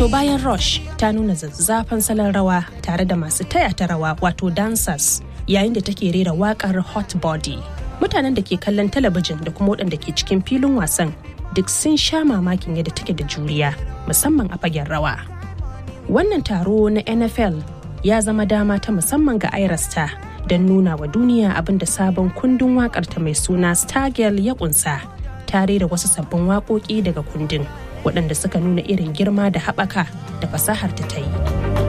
To bayan Rush ta nuna zazzafan salon rawa tare da masu taya ta rawa wato dancers yayin da take rera wakar Hot Body. Mutanen da ke kallon talabijin da kuma waɗanda ke cikin filin wasan duk sun sha mamakin yadda take da juriya musamman a fagen rawa. Wannan taro na NFL ya zama dama ta musamman ga Irasta don nuna wa duniya abin da sabon kundin waƙarta mai suna Stargirl ya kunsa tare da wasu sabbin waƙoƙi daga kundin waɗanda suka nuna irin girma da haɓaka da fasahar ta ta yi.